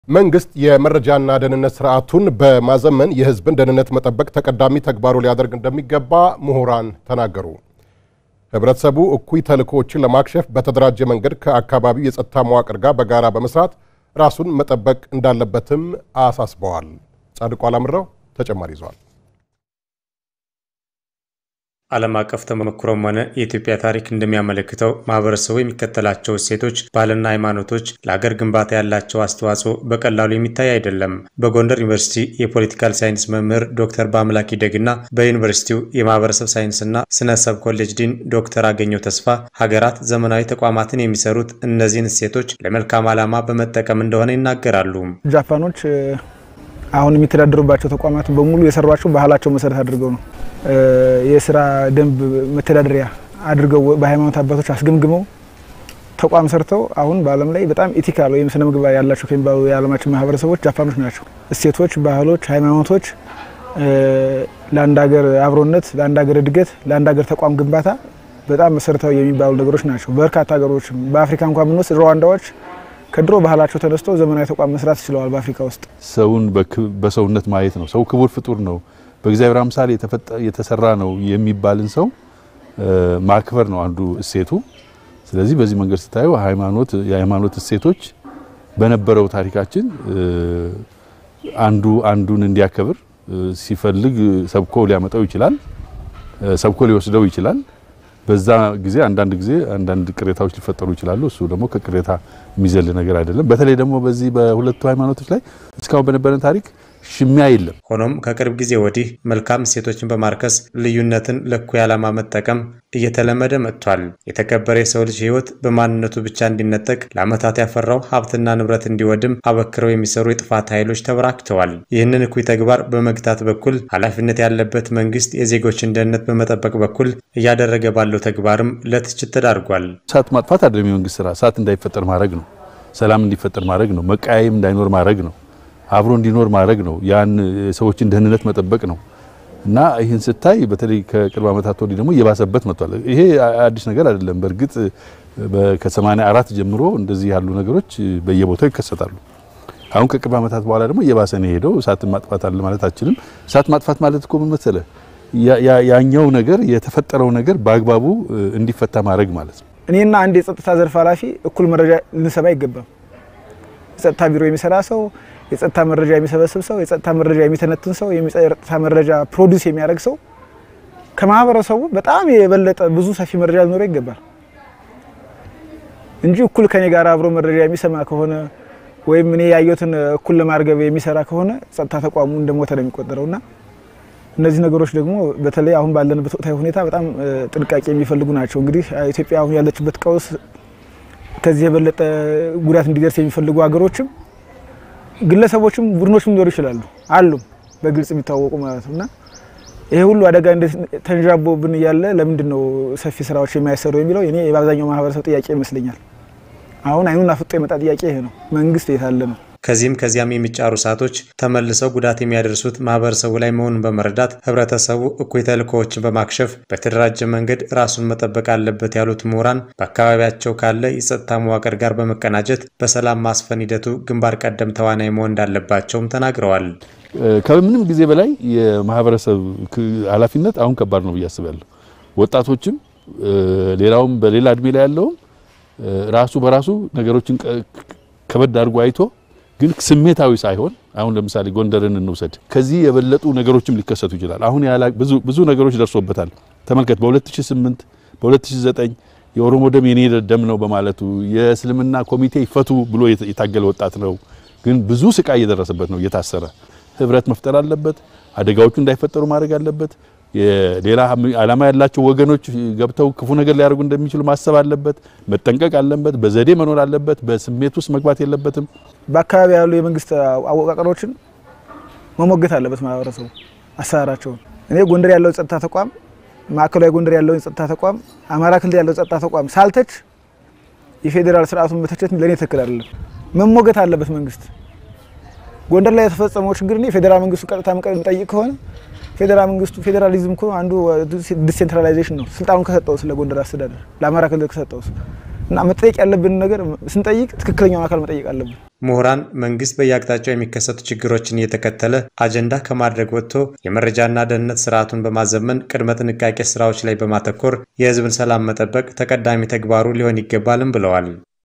መንግስት የመረጃና ደህንነት ስርዓቱን በማዘመን የሕዝብን ደህንነት መጠበቅ ተቀዳሚ ተግባሩ ሊያደርግ እንደሚገባ ምሁራን ተናገሩ። ህብረተሰቡ እኩይ ተልዕኮዎችን ለማክሸፍ በተደራጀ መንገድ ከአካባቢው የጸጥታ መዋቅር ጋር በጋራ በመስራት ራሱን መጠበቅ እንዳለበትም አሳስበዋል። ጻድቁ አላምረው ተጨማሪ ይዘዋል። ዓለም አቀፍ ተሞክሮም ሆነ የኢትዮጵያ ታሪክ እንደሚያመለክተው ማህበረሰቡ የሚከተላቸው እሴቶች፣ ባህልና ሃይማኖቶች ለሀገር ግንባታ ያላቸው አስተዋጽኦ በቀላሉ የሚታይ አይደለም። በጎንደር ዩኒቨርሲቲ የፖለቲካል ሳይንስ መምህር ዶክተር በአምላክ ይደግና በዩኒቨርሲቲው የማህበረሰብ ሳይንስና ስነሰብ ኮሌጅ ዲን ዶክተር አገኘው ተስፋ ሀገራት ዘመናዊ ተቋማትን የሚሰሩት እነዚህን እሴቶች ለመልካም ዓላማ በመጠቀም እንደሆነ ይናገራሉ። ጃፓኖች አሁን የሚተዳደሩባቸው ተቋማት በሙሉ የሰሯቸው ባህላቸው መሰረት አድርገው ነው። የስራ ደንብ መተዳደሪያ አድርገው በሃይማኖት አባቶች አስገምግመው ተቋም ሰርተው አሁን በዓለም ላይ በጣም ኢቲካል ወይም ስነ ምግባር ያላቸው ከሚባሉ የዓለማችን ማህበረሰቦች ጃፓኖች ናቸው። እሴቶች፣ ባህሎች፣ ሃይማኖቶች ለአንድ ሀገር አብሮነት፣ ለአንድ ሀገር እድገት፣ ለአንድ ሀገር ተቋም ግንባታ በጣም መሰረታዊ የሚባሉ ነገሮች ናቸው። በርካታ ሀገሮችም በአፍሪካ እንኳን ብንወስድ ሩዋንዳዎች ከድሮ ባህላቸው ተነስተው ዘመናዊ ተቋም መስራት ችለዋል። በአፍሪካ ውስጥ ሰውን በሰውነት ማየት ነው። ሰው ክቡር ፍጡር ነው፣ በእግዚአብሔር አምሳል የተሰራ ነው የሚባልን ሰው ማክበር ነው አንዱ እሴቱ። ስለዚህ በዚህ መንገድ ስታየው ሃይማኖት የሃይማኖት እሴቶች በነበረው ታሪካችን አንዱ አንዱን እንዲያከብር ሲፈልግ ሰብኮ ሊያመጣው ይችላል፣ ሰብኮ ሊወስደው ይችላል። በዛ ጊዜ አንዳንድ ጊዜ አንዳንድ ቅሬታዎች ሊፈጠሩ ይችላሉ። እሱ ደግሞ ከቅሬታ የሚዘል ነገር አይደለም። በተለይ ደግሞ በዚህ በሁለቱ ሃይማኖቶች ላይ እስካሁን በነበረን ታሪክ ሽሚያ የለም። ሆኖም ከቅርብ ጊዜ ወዲህ መልካም እሴቶችን በማርከስ ልዩነትን ለእኩይ ዓላማ መጠቀም እየተለመደ መጥቷል። የተከበረ የሰው ልጅ ሕይወት በማንነቱ ብቻ እንዲነጠቅ ለዓመታት ያፈራው ሀብትና ንብረት እንዲወድም አበክረው የሚሰሩ የጥፋት ኃይሎች ተበራክተዋል። ይህንን እኩይ ተግባር በመግታት በኩል ኃላፊነት ያለበት መንግስት የዜጎችን ደህንነት በመጠበቅ በኩል እያደረገ ባለው ተግባርም ለትችት ተዳርጓል። እሳት ማጥፋት አይደለም የመንግስት ስራ። እሳት እንዳይፈጠር ማድረግ ነው። ሰላም እንዲፈጠር ማድረግ ነው። መቃየም እንዳይኖር ማድረግ ነው። አብሮ እንዲኖር ማድረግ ነው። ያን ሰዎችን ደህንነት መጠበቅ ነው እና ይህን ስታይ በተለይ ከቅርብ ዓመታት ወዲህ ደግሞ እየባሰበት መጥቷል። ይሄ አዲስ ነገር አይደለም። በእርግጥ ከሰማንያ አራት ጀምሮ እንደዚህ ያሉ ነገሮች በየቦታው ይከሰታሉ። አሁን ከቅርብ ዓመታት በኋላ ደግሞ እየባሰ ነው የሄደው። እሳትን ማጥፋት አለ ማለት አችልም። እሳት ማጥፋት ማለት እኮ ምን መሰለህ፣ ያኛው ነገር የተፈጠረው ነገር በአግባቡ እንዲፈታ ማድረግ ማለት ነው። እኔና አንድ የጸጥታ ዘርፍ ኃላፊ እኩል መረጃ ልንሰማ አይገባም። የጸጥታ ቢሮ የሚሰራ ሰው የጸጥታ መረጃ የሚሰበስብ ሰው፣ የጸጥታ መረጃ የሚተነትን ሰው፣ የጸጥታ መረጃ ፕሮዲውስ የሚያደርግ ሰው ከማህበረሰቡ በጣም የበለጠ ብዙ ሰፊ መረጃ ሊኖረው ይገባል እንጂ እኩል ከኔ ጋር አብሮ መረጃ የሚሰማ ከሆነ ወይም እኔ ያየሁትን እኩል ለማርገብ የሚሰራ ከሆነ ጸጥታ ተቋሙ እንደሞተ ነው የሚቆጠረውና እነዚህ ነገሮች ደግሞ በተለይ አሁን ባለንበት ወቅታዊ ሁኔታ በጣም ጥንቃቄ የሚፈልጉ ናቸው። እንግዲህ ኢትዮጵያ አሁን ያለችበት ቀውስ ከዚህ የበለጠ ጉዳት እንዲደርስ የሚፈልጉ ሀገሮችም ግለሰቦችም ቡድኖችም ሊኖሩ ይችላሉ አሉ በግልጽ የሚታወቁ ማለት ነው። እና ይሄ ሁሉ አደጋ ተንዣቦብን እያለ ለምንድን ነው ሰፊ ስራዎች የማይሰሩ የሚለው እኔ በአብዛኛው ማህበረሰብ ጥያቄ ይመስለኛል። አሁን አይኑን አፍጦ የመጣ ጥያቄ ይሄ ነው። መንግስት የታለ ነው? ከዚህም ከዚያም የሚጫሩ እሳቶች ተመልሰው ጉዳት የሚያደርሱት ማህበረሰቡ ላይ መሆኑን በመረዳት ህብረተሰቡ እኩይ ተልዕኮዎችን በማክሸፍ በተደራጀ መንገድ ራሱን መጠበቅ አለበት ያሉት ምሁራን በአካባቢያቸው ካለ የጸጥታ መዋቅር ጋር በመቀናጀት በሰላም ማስፈን ሂደቱ ግንባር ቀደም ተዋናይ መሆን እንዳለባቸውም ተናግረዋል። ከምንም ጊዜ በላይ የማህበረሰብ ኃላፊነት አሁን ከባድ ነው ብዬ አስባለሁ። ወጣቶችም ሌላውም በሌላ እድሜ ላይ ያለውም ራሱ በራሱ ነገሮችን ከበድ አድርጎ አይቶ ግን ስሜታዊ ሳይሆን አሁን ለምሳሌ ጎንደርን እንውሰድ። ከዚህ የበለጡ ነገሮችም ሊከሰቱ ይችላል። አሁን ብዙ ነገሮች ደርሶበታል። ተመልከት፣ በ2008 በ2009 የኦሮሞ ደም የኔ ደም ነው በማለቱ የእስልምና ኮሚቴ ይፈቱ ብሎ የታገለ ወጣት ነው። ግን ብዙ ስቃይ እየደረሰበት ነው። እየታሰረ ህብረት መፍጠር አለበት። አደጋዎቹ እንዳይፈጠሩ ማድረግ አለበት። ሌላ ዓላማ ያላቸው ወገኖች ገብተው ክፉ ነገር ሊያደርጉ እንደሚችሉ ማሰብ አለበት። መጠንቀቅ አለበት። በዘዴ መኖር አለበት። በስሜት ውስጥ መግባት የለበትም። በአካባቢ ያሉ የመንግስት አወቃቀሮችን መሞገት አለበት ማህበረሰቡ አሰራራቸውን። እኔ ጎንደር ያለው ጸጥታ ተቋም፣ ማዕከላዊ ጎንደር ያለው ጸጥታ ተቋም፣ አማራ ክልል ያለው ጸጥታ ተቋም ሳልተች የፌዴራል ስርዓቱን መተቸት ለእኔ ትክክል አይደለም። መሞገት አለበት መንግስት። ጎንደር ላይ የተፈጸመው ችግር እኔ ፌዴራል መንግስቱ ቀጥታ የምጠይቅ ከሆነ ፌዴራል መንግስቱ ፌዴራሊዝም እኮ አንዱ ዲሴንትራላይዜሽን ነው። ስልጣኑን ከሰጠው ስለ ጎንደር አስተዳደር ለአማራ ክልል ከሰጠው እና መጠየቅ ያለብን ነገር ስንጠይቅ ትክክለኛውን አካል መጠየቅ አለብን። ምሁራን መንግስት በየአቅጣጫው የሚከሰቱ ችግሮችን እየተከተለ አጀንዳ ከማድረግ ወጥቶ የመረጃና ደህንነት ስርዓቱን በማዘመን ቅድመ ጥንቃቄ ስራዎች ላይ በማተኮር የህዝብን ሰላም መጠበቅ ተቀዳሚ ተግባሩ ሊሆን ይገባልም ብለዋል።